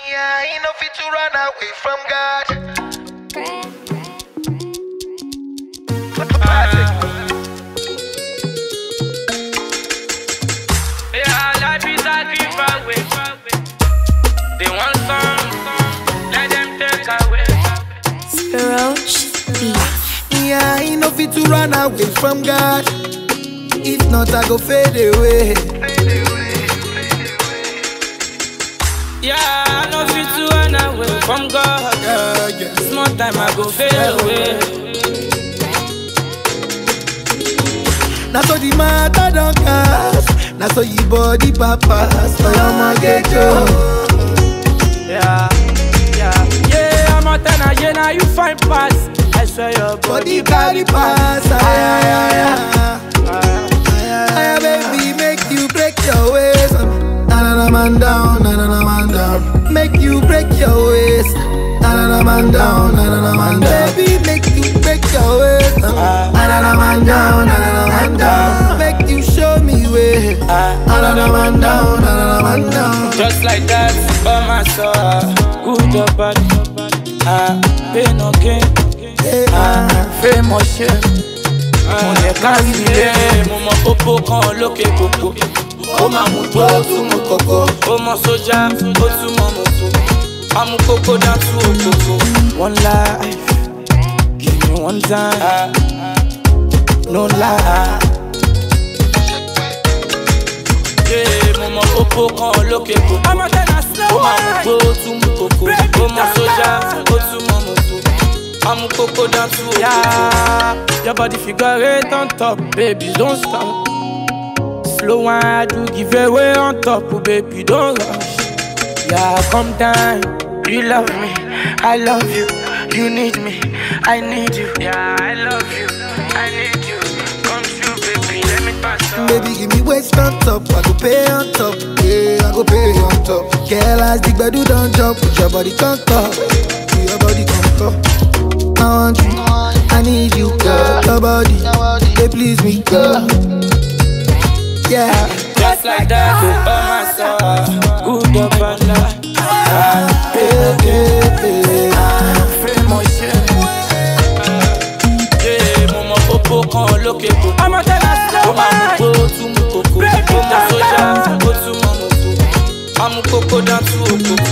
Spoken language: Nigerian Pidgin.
Yeah, ain't no fit to run away from God. Yeah, life is a giveaway. They want some, let them take away. Roach Beats. Yeah, ain't no fit to run away from God. If not, I go fade away. Yeah, I know fit to run away from God. Yeah, yeah. Small time I go fade away. Now so the matter don't cast. Now so your body papas. So your man get you. Yeah, yeah, yeah. I'm a tenor, yeah. Now you find pass. I swear your Body body carry pass. Ay, ay, ay, ay. Ah, Ay, baby, make you break your waist. Na na na man down, na na na man down. Make you break your waist. Na na na man down, na na na man down. Baby, make you break your waist. Na na na man down, na na na man down. Make you show me way. Na na na man down, na na na man down. Just like that, by my soul. Good or bad, ah, pain or gain. Hey, ah. famous shit. mo lè kárí ilé mo mọ pópó kan lókè kòkó ó máa mú tó tún mú kòkó ó mọ sójà ó tún mọ mọ̀tò amú kókó dá tú òkòkò. one life give me one time no lie. Yeah, mo mọ pópó kan lókè kòkó ó máa mú tó tún mú kòkó ó mọ sójà ó tún mọ mọ̀tò amú kókó dá tú òkòkò. Yeah, your body figure eight on top, baby, don't stop. Slow wine, do give away on top, oh, baby, don't rush. Yeah, come down, you love me, I love you, you need me, I need you. Yeah, I love you, I need you. Come true, baby, let me pass on. Baby, give me waist on top. I go pay on top. Yeah, I go pay on top. Girl, as the bedu don't jump, put your body on top. Put your body on top. I want you, I need you, girl. Your body, they please me, girl. Yeah, Just like that, go by my side. Good or bad, ah, yeah, yeah, yeah. famous shit. Yeah, mo mọ pópó kan lókè kòkó. ó máa mú gbó tún mú kòkó. ó mọ sójà ó tún mọ mọ̀tò. amú kókó dá tú òkòkò.